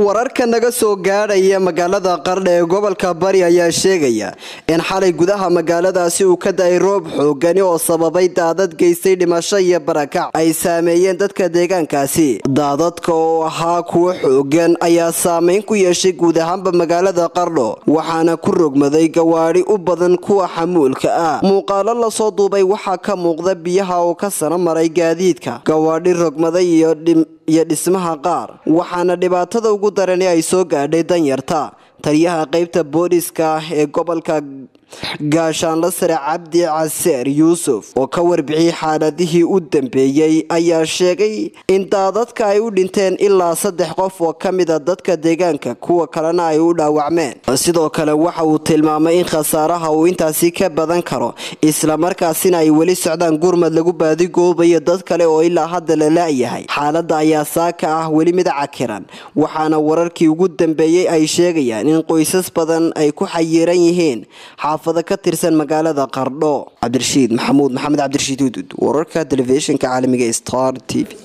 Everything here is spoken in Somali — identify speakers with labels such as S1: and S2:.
S1: wararka naga soo gaadhaya magaalada qardha ee gobolka bari ayaa sheegaya in xalay gudaha magaaladaasi uu ka da-ay roob xoogani oo sababay daadad geystay dhimasho iyo barakac ay saameeyeen dadka deegaankaasi daadadka oo ahaa kuwo xoogan ayaa saameyn ku yeeshay guud ahaanba magaalada qardho waxaana ku rogmaday gawaadhi u badan kuwa xamuulka ah muuqaalo lasoo duubay waxaa ka muuqda biyaha oo ka sano maray gaadiidka gawaadhi rogmaday iyo iyo dhismaha qaar waxaana dhibaatada ugu darani ay soo gaadhay danyarta taliyaha qeybta booliska ee gobolka gaashaanla sare cabdi caseer yuusuf oo ka warbixiyey xaaladihii u dambeeyey ayaa sheegay in daadadka ay u dhinteen ilaa saddex qof oo ka mida dadka deegaanka kuwa kalena ay u dhaawacmeen sidoo kale waxa uu tilmaamay in khasaaraha uu intaasi ka badan karo islamarkaasina ay weli socdaan gurmad lagu baadigoobayo dad kale oo ilaa hadda la la-yahay xaaladda ayaa saaka ah weli mid cakiran waxaana wararkii ugu dambeeyey ay sheegayaan in qoysas badan ay ku xayiiran yihiin xaafado ka tirsan magaalada qardho cabdirashiid maxamuud maxamed cabdirashiid hudud wararka telefishinka caalamiga star t v